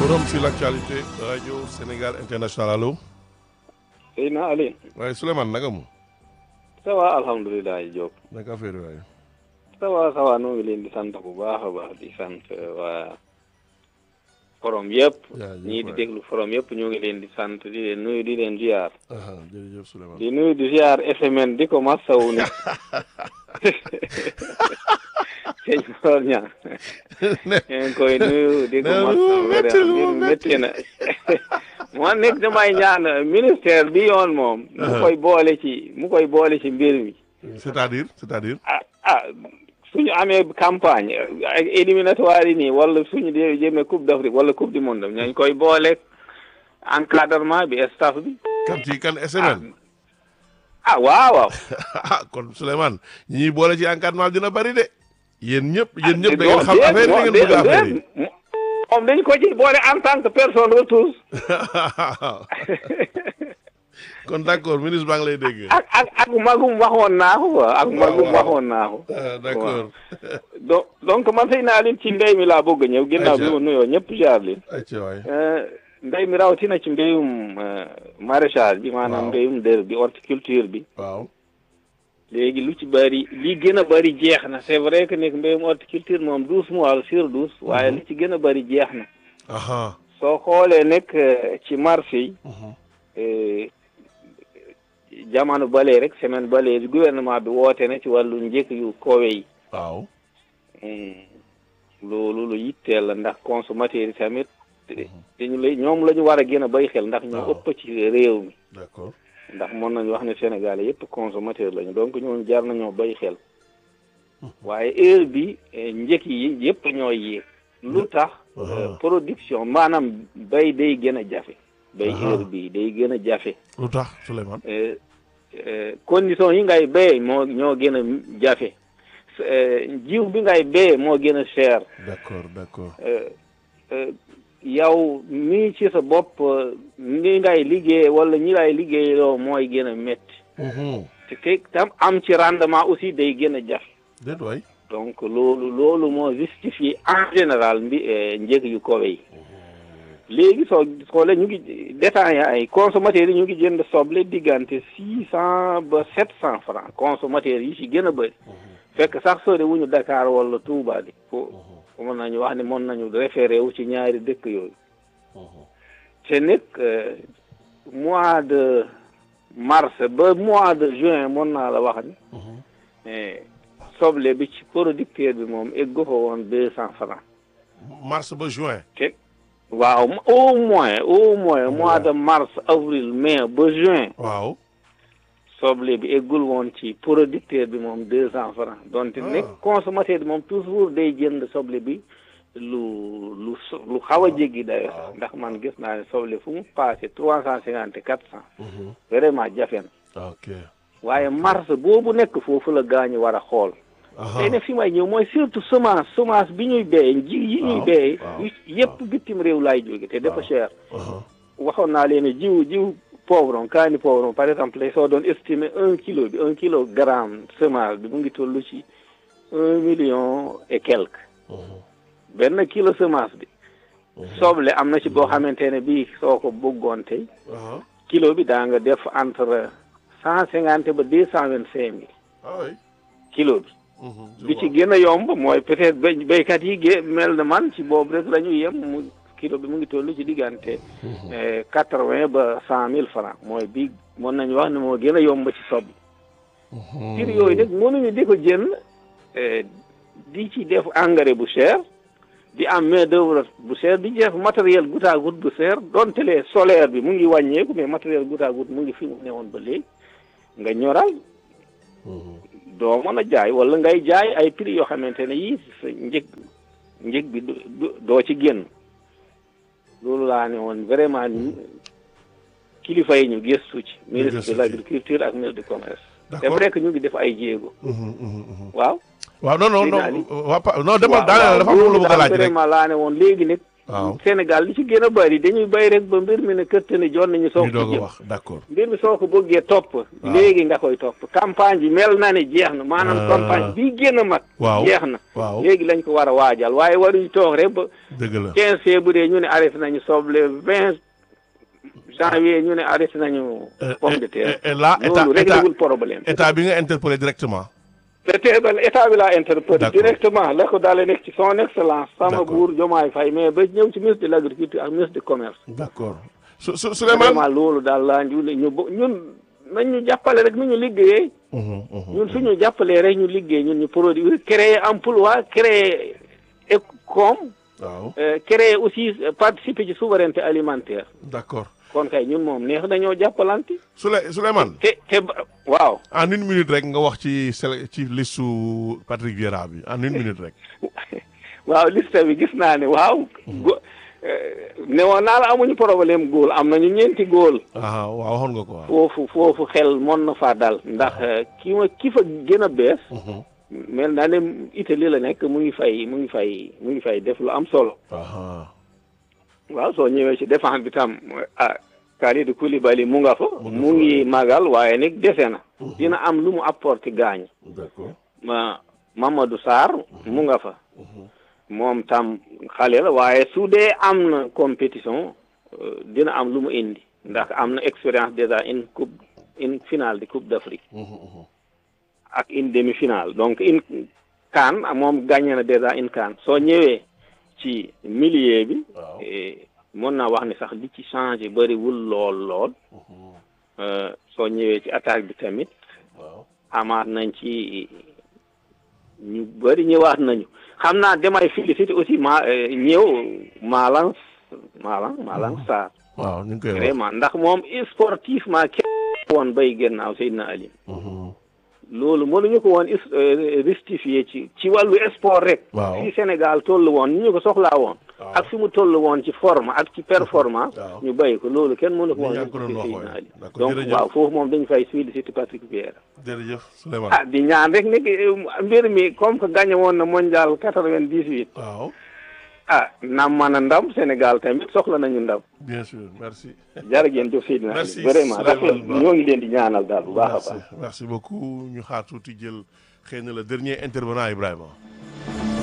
forum sur l'actualité radio Sénégal international allo. Seydina Ali. waaye Souleymane naka mu. ça va alhamdulilah Diop. naka affaire waaye. ça va ça va noo ngi leen di sant bu baax a baax di sant waa forom yëpp. jaajëf ñii di waay. déglu forom yëpp ñoo ngi leen di sant di leen nuyu di leen ziar. aha jërëjëf Souleymane. di nuyu di ziar FMN di ko masawu ni sëñ Mor Niang. ne ñu ngi koy nuyu di ko ne masawu lu métti lu vraiment métti. métti na. moo nekk damay ñaan ministère bi yoon moom. mu Uh-huh. koy boole ci mu koy boole ci mbir mi. c'est-à-dire c'est-à-dire. ah ah suñu amee campagne ak éliminatoire yi nii wala suñu dee jëmee coupe d'Afrique wala coupe du monde ñañ koy boole encadrement bi staff bi kan ci kan SML. ah waaw waaw ah kon Souleymane ñi ñuy boole ci encadrement dina bari de. yéen ñëpp yéen ñëpp da non, ngeen xam déet, affaire yi da non, ngeen bëgg déet, affaire yi. déet. moom dañ ko ci boole en tant que personne ressource kon d'accord ministre baa ngi lay dégg. ak ak ak magum waxoon naa ko quoi ak magum waaw. waxoon naa ko ah d'accord. donc donc man sëy naa leen ci mbéy mi laa bëgg a ñëw ginnaaw bi Ayca. ma nuyoo ñëpp jaar leen ayca waay. mbéy mi rawatina ci mbéyum euh, maraîchage bi maanaam Waaw. mbéyum dër bi horticulture bi waaw. léegi lu ci bëri li gën a bëri jeex na c'est vrai que nekk mbéyum horticulture moom douze mois sur douze waaye li ci gën a bëri jeex na aha. soo xoolee nekk euh, ci marché yi mhm. euh, jamono balee rek semaine balee bi gouvernement bi woote na ci wàllu njëkk yu koowe yi waaw. Hmm. loolu lu yitteel la ndax consommateur yi tamit dañu lay ñoom la ñu war a gën a bay xel ndax ñoo Waaw. ëpp ci réew mi d'accord. ndax mën nañu wax ne Sénégalais yëpp consommateur lañu donc ñooñu jar nañoo bay xel waaye heure bi eh, njëkk yi yëpp ñooy yéeg lu tax Ah. euh, production maanaam bay day gën a jafe bay Ah. heure bi day gën a jafe lu tax Souleymane. Euh, euh, condition yi ngay béyee moo ñoo gën a jafe Euh, jiw bi ngay béyee moo gën a cher d'accord d'accord. Euh, euh, yow mii ci sa bopp euh, ni ngay liggéey wala ñi lay liggéeyloo mooy gën a métti Mhm. te te tam am ci rendement aussi day gën a jafe déet waay. donc loolu loolu moo justifié en général mbi eh, njëg yu kowe yi léegi soo xoolee ñu ngi détaillant ay consommateurs yi ñu ngi jënd soble diggante six cent ba sept cent francs consommateurs yi ci gën a bëri fekk sax sori wuñu Dakar wala Touba di fo mën nañu wax ne mën nañu référé wu ci ñaari dëkk yooyu te nag euh, mois de mars ba mois de juin mën naa la wax ni eh, soble bi ci producteur bi moom eggu fa woon deux cent francs mars ba juin. te waaw au moins au moins mois de mars avril mai ba juin waaw. soble bi eggul woon ci producteur bi moom deux cent francs donte Ah. nekk consommateur bi moom toujours day jënd soble bi lu lu so- lu xaw a jéggi dayo waaw. sax ndax man gis naa ne soble fu mu passé trois cent cinquante quatre cent Mhm. vraiment jafe na ok. waaye mars boobu nekk foofu la gaañu war a xool aha. tey ne fi may ñëw mooy surtout semence semence bi ñuy béyee ji yi ñuy Waaw, béyee waaw, yu- yëpp bitim réew laay jóge te dafa Waaw. cher aha. waxoon naa leen ne jiw jiw poivron kaani poivron par exemple tey soo doon estimer un kilo bi un kilo gramme semence bi mu ngi toll ci un million et quelque Mhm. benn kilo semence bi Mhm. soble am na ci boo xamante ne bii soo ko bëggoon tey aha. kilo bi daa nga def entre cent cinquante ba deux cent vingt cinq mille ah oui. kilo bi Mhm. Je bi ci vois. gën a yomb mooy peut-être bay béykat yi gé mel na man ci boobu rek la ñu yem mu kilo bi mu ngi toll ci diggante Mhm. quatre-vingt ba cent mille francs mooy bi mën nañu wax ne moo gën a yomb ci soble Mhm. prix yooyu nag mënuñu di ko jënd eh, di ci def engrais bu cher di am main d'œuvre bu cher di def matériel goutte à goutte bu cher donte le solaire bi mu ngi wàññeeku mais matériel goutte à goutte mu ngi fi mu newoon ba léegi nga ñoral Mhm. doo mën a jaay wala ngay jaay ay prix yoo xamante ne yii sa njëg njëg bi du- du- doo ci génn loolu laa ne woon vraiment ni- kilifa yi ñu gëstu ci ministre gëstu de ci. l'agriculture ak ministre du commerce c'est d'accord. vrai que ñu ngi def ay jéego Mhm, mhm, mhm. waaw waaw non non Seydina non Ali. waa pa non demal waaw daaneel dafa am lu ma bëgg a laaj rek. vraiment laa ne woon léegi nag waaw Sénégal li ci gën a bari dañuy bay rek ba mbir mi ne këtt ni joon nañu soog ñu ko doog a jëm wax d'accord mbir mi soo ko bëggee topp léegi nga koy topp campagne bi mel na ne jeex na maanaam Ah. campagne bii gën a mag waaw jeex na waaw léegi lañ ko war a waajal waaye waruñu toog rek ba dëgg la quinze février ñu ne arrêté nañu soble vingt janvier ñu ne arrêté nañu pomme de terre et là état loolu état réglewul problème état bi nga interpellé directement te ba état bi laa interpellé D'accord. directement la ko daale nekk ci son excellence sama D'accord. buur Diomaye Faye mais ba ñëw ci ministre de l' agriculture ak ministre du commerce d'accord su su Souleymane vraiment loolu daal laa ñu ñu bo- ñun nañ ñu jàppale rek nu ñu liggéeyee Mhm, mhm. ñun suñu jàppalee rek ñu liggéey ñun ñu produire créer emploi créer écom waaw euh, créer aussi euh, participer ci souveraineté alimentaire d'accord kon kay ñun moom neex dañoo jàppalante Souley Souleymane te te ba- waaw en une minute rek nga wax ci sele ci listu Patrick Vieira bi en une minute rek waaw liste bi gis naa ne waaw go ne woon naa la amuñu problème góol am nañu ñeenti góol ah waaw waxoon nga ko waaw foofu foofu xel mën na faa dal ndax euh, ki ma ki fa gën a bees Mhm. mel naa ne Italie la nekk mu ngi fay mu ngi fay mu ngi fay def lu am solo aha waaw soo ñëwee ci défense bi tam ah Kalidou Koulibaly mu nga fa Mu nga mu fa, ngi magal waaye nag dese na dina am lu mu apporté gaañ d'accord ma Mamadou Sarr mu nga fa moom tam xale la waaye su dee am na compétition euh, dina am lu mu indi ndax am na expérience déjà une coupe une finale de coupe d'Afrique Mhm, mhm. ak une demi-finale donc une CAN moom gagné na déjà une CAN soo ñëwee ci milieu bi waaw eh, mën naa wax ni sax li ci changé bëriwul lool lool Mhm, euh, soo ñëwee ci attaque bi tamit waaw amaat nañ ci ñu bëri ñëwaat nañu xam naa damay félicité aussi ma eh, ñëw Malang Malang Malang Sarr waaw ñu ngi koy wax vraiment ndax moom sportivement kenn woon bay gannaaw Seydina Ali Mhm, loolu mënuñu ko woon is- euh, justifier ci ci wàllu sport rek Waaw. fi Sénégal toll woon ni ñu ko soxlaa woon Waaw. ak fi mu toll woon ci forme ak ci performance Waaw. ñu bàyyi ko loolu kenn mënu ko Ni woon yaa ngi ko doon justifier wax Seydina waaye. Ali D'accord, donc jërëjëf. waaw foofu moom dañu fay féliciter Patrick Vieira jërëjëf Souleymane ah di ñaan rek ni mbir mi comme que gagné woon na mondial quatre-vingt-dix-huit waaw ah nam man a ndam Sénégal tamit soxla nañu ndam bien sûr merci jërë ngeen jëf Seydina Ali Merci, vraiment Souleymane rafet Ba. ñoo ngi leen di ñaanal daal bu baax a merci baax merci beaucoup ñu xaar tuuti jël xëy na le dernier intervenant Ibrahima